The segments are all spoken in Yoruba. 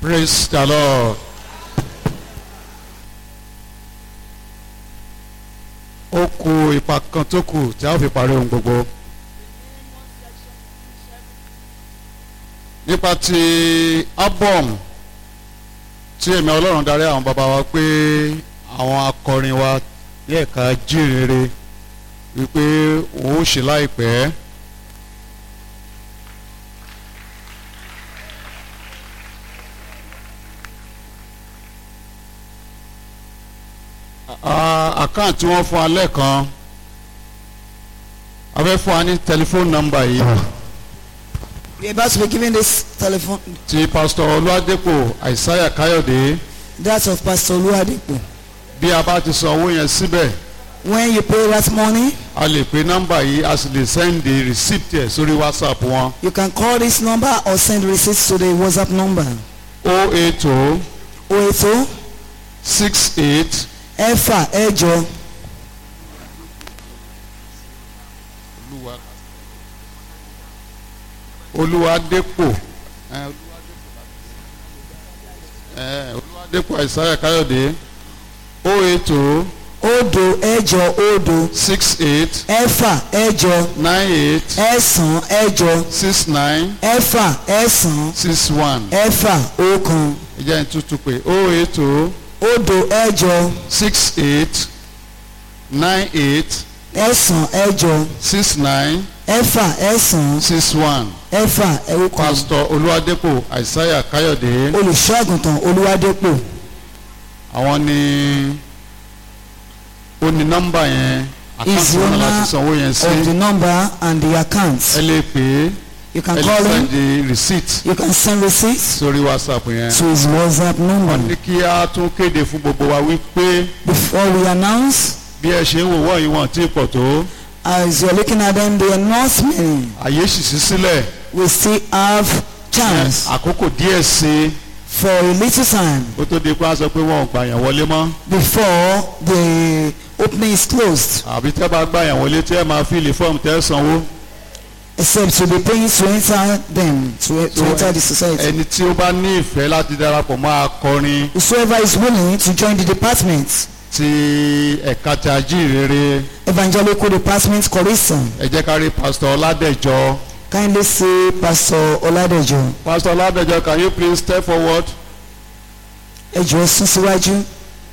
Praise the Lord. Ó kù ipa kan tó kù tí a ó fi parí ohun gbogbo. Nípa ti album tí èmi Ọlọ́run darí àwọn bàbá wa pé àwọn akọrin wa ní ẹ̀ka jíìrere wípé òun ó ṣe láìpẹ́. àkáǹtì tí wọ́n fún wa lẹ́ẹ̀kan a fẹ́ fún wa ní tẹlifóònù nọ́mbà yìí We are about to be giving this telephone. ti pásítọ̀ olúwadépò àìsáyà káyọ̀dé That's of Pastor Oluwadepo. bí a bá ti san owó yẹn síbẹ̀ When you pay that money, a lè pe nọ́mbà yìí a sì lè sẹ́ndì receipt ẹ̀ sórí whatsapp wọn you can call this number or send receipts to the WhatsApp number. o eight o 080 six eight ẹ̀fà ẹ̀jọ olúwadépò ẹ, ẹ, olúwadépò àìsáyà káyọ̀dé o eight o òdo ẹ̀jọ òdo six eight ẹ̀fà ẹ̀jọ nine eight ẹ̀sán ẹ̀jọ six nine ẹ̀fà ẹ̀sán six one ẹ̀fà ọ̀kan ìjẹ́ ní tútù pé o eight o òdo ẹ̀jọ six eight nine eight ẹ̀sán ẹ̀jọ six nine ẹ̀fà ẹ̀sán six one ẹ̀fà ọ̀kan pásítọ̀ olúwadépò àìsáyà káyọ̀dé olùṣọ́ àgùntàn Olúwadépò àwọn ni ó ní nọ́mbà yẹn Is àkáǹtì wọn owner láti sanwó yẹn sí of the number and the account. ẹ lè pè é You ẹ can lè call him. sẹ́ndì receipt You can send receipts sórí whatsapp yẹn to his WhatsApp wọ́n number. ní kí á tún kéde fún gbogbo wa wípé Before we announce, bí ẹ ṣe ń wò wọ́n yìí wọ́n tí pọ̀ tó as you're looking at them, the announcement, àyè sì sí sílẹ̀ we still have chance àkókò díẹ̀ sí i for a little time kó tó di pé wọ́n sọ pé wọ́n ò gbà yàn wọlé mọ́ before the opening is closed. àbí tẹ́ bá gbà yàn wọlé tẹ́ máa fíìlì fọ́ọ̀mù tẹ́ sanwó Except to be paying to enter them, to, to So, enter the society. ẹni tí ó bá ní ìfẹ́ láti darapọ̀ mọ́ akọrin Whosoever is willing to join the department, ti ẹ̀ka ti ajíhìnrere evangelical department, Korisa, ẹ jẹ́ ká rí pásítọ̀ ọládẹ̀jọ kindly see Pastor Oladejo. pásítọ̀ ọládẹ̀jọ can you please step forward Ẹ jọ̀ọ́ sún síwájú.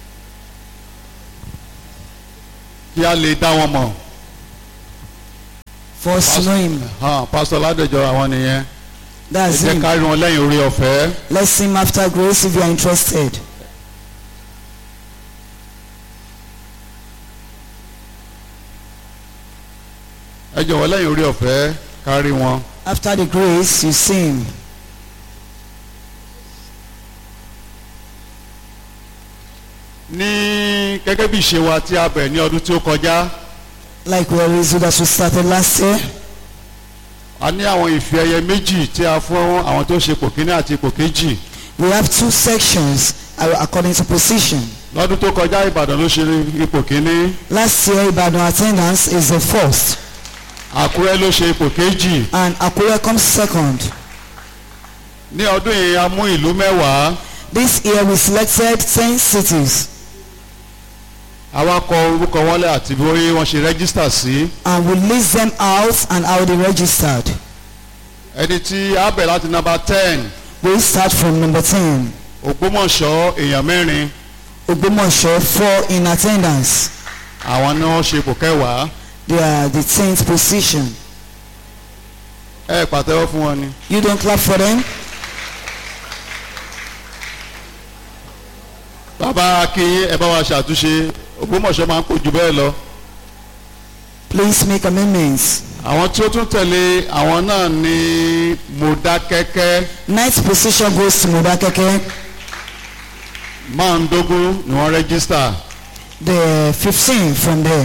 kí a lè dá wọn mọ̀ For us to know him. hàn pásítọ̀ ọládẹ̀jọ àwọn nìyẹn ẹ That's jẹ́ him. ká rí wọn lẹ́yìn orí ọ̀fẹ́ Let's see him after grace if you are interested. ẹ jọ̀wọ́ lẹ́yìn orí ọ̀fẹ́ ká rí wọn After the grace, you see him. ní gẹ́gẹ́ bí ìṣe wa tí a bẹ̀rẹ̀ ní ọdún tí ó kọjá Like we always do that we started last year. a ní àwọn ìfì ẹyẹ méjì tí a fún àwọn tó ṣe ipò kíní àti ipò kejì We have two sections uh, according to position. lọ́dún tó kọjá ìbàdàn ló ṣe ipò kíní Last year, Ibadan attendance is the first, àkúrẹ́ ló ṣe ipò kejì and Akure comes second. ní ọdún yìí a mú ìlú mẹ́wàá This year, we selected ten cities, àwa kọ orúkọ wọn lẹ̀ àti bí wọ́n ṣe rẹ́gísítà sí and we list them out and how they registered. ẹni tí a bẹ̀ láti nọ́mbà ten We start from number ten. ògbómọ̀ṣọ́ èèyàn mẹ́rin Ogbomoso four in attendance. àwọn ni wọ́n ṣe ipò kẹwàá They are the tenth position. ẹ pàtẹ́wọ́ fún wọn ni. You don't clap for them. bàbá akínyìn ẹ bá wa ṣàtúnṣe ògbómọ̀ṣọ́ máa ń pò jù bẹ́ẹ̀ lọ. Please make amendments. àwọn tí ó tún tẹ̀lé àwọn náà ní Mọdákẹ́kẹ́ Ninth position goes to Modakeke. márùndógún ni wọ́n rẹ́gísítà The fifteen from there.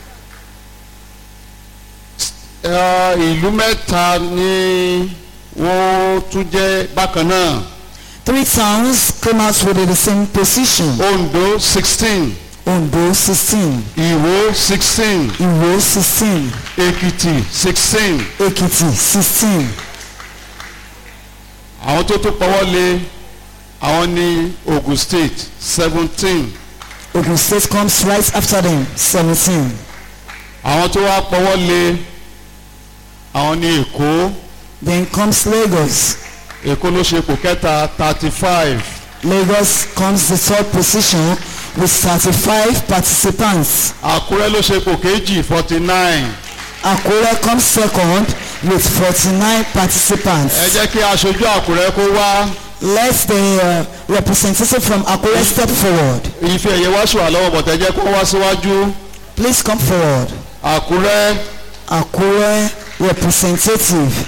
Ẹ, ìlú mẹ́ta ni wọ́n tún jẹ́ bákan náà Three towns came out with the same position. Ondo sixteen Ondo sixteen, Ìwó sixteen Iwo sixteen, Èkìtì sixteen Ekiti sixteen. àwọn tó tún pọwọ́ lé àwọn ní Ogun State seventeen Ogun State comes right after them, 17. àwọn tó wá pọwọ́ lé àwọn ní Èkó Then comes Lagos. Èkó ló ṣe ipò kẹta thirty five Lagos comes the third position with 35 participants. Àkúrẹ́ ló ṣe ipò kejì forty nine Akure comes second with 49 ẹ participants. jẹ́ kí aṣojú Àkúrẹ́ kó wá Let the uh, representative from Akure step forward. ife ẹ̀yẹ wá ṣùwà lọ́wọ́ bọ̀tẹ́ jẹ́ kó wá síwájú Please come forward. Àkúrẹ́ Akure representative.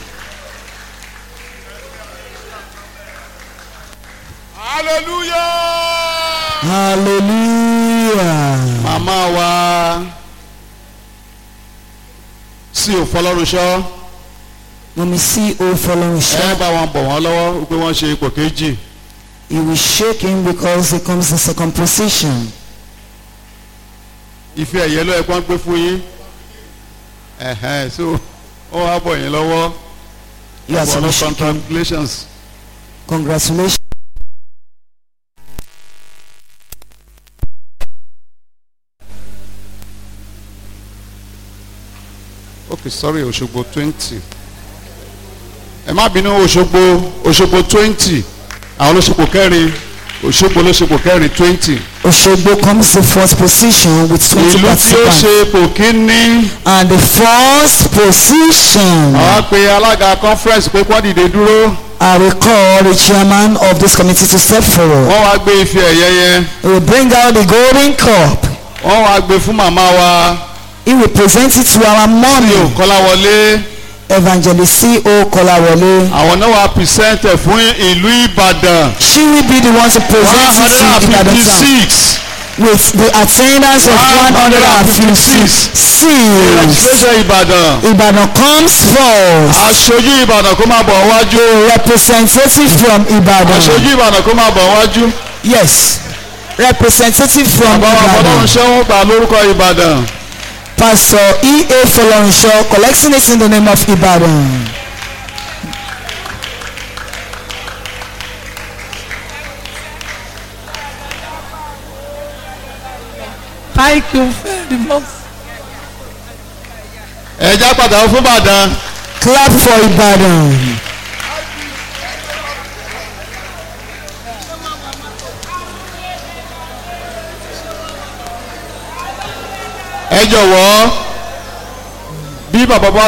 hallelujah. Hallelujah. màmá wa sí òfọlọ́runṣọ́ Mọ̀mí sí o following ẹ shop. bá wọn bọ̀ wọ́n lọ́wọ́ pé wọ́n ṣe ipò kejì He will shake him because he comes the second position. ife ẹ̀yẹ ló yẹ kó ń gbé fún yín ẹ̀hẹ́n so ó wá bọ̀ yín lọ́wọ́ You are bọ̀ lọ so shaken. congratulations Congratulations. okay sorry Òṣogbo twenty ẹ má bínú Òṣogbo Òṣogbo twenty àwọn olóṣogbo kẹrin Òṣogbo olóṣogbo kẹrin twenty Oshogbo comes the fourth position with 20 ìlú tí ó participants. ṣe ipò kínní And the first position, àwọn pe alága conference pé kó dìde dúró I will call the chairman of this committee to step forward. wọ́n wá gbé ife ẹ̀yẹ yẹn He will bring out the golden cup. wọ́n wá gbé fún màmá wa He will present it to our tí ò mommy, kọ́láwọlé Evangelist C.O. Kolawole. àwọn náà wá present ẹ̀ fún ìlú Ìbàdàn She will be the one to one present hundred it and to Ibadan fifty town six with the attendance of 156 seals. registration Ìbàdàn Ibadan comes first. aṣojú Ìbàdàn kó máa bọ̀ wájú Representative from Ibadan. aṣojú Ìbàdàn kó máa bọ̀ wájú Yes. Representative from bàbá wa fọlọ́run Ibadan. ṣẹ́wọ́n gbà lórúkọ Ìbàdàn Pastor E.A. Folorunsho collecting it in the name of Ibadan. Thank you very much. ẹ̀já pàtàkì fún Ìbàdàn Clap for Ibadan. ẹ jọ̀wọ́ bí bàbá bá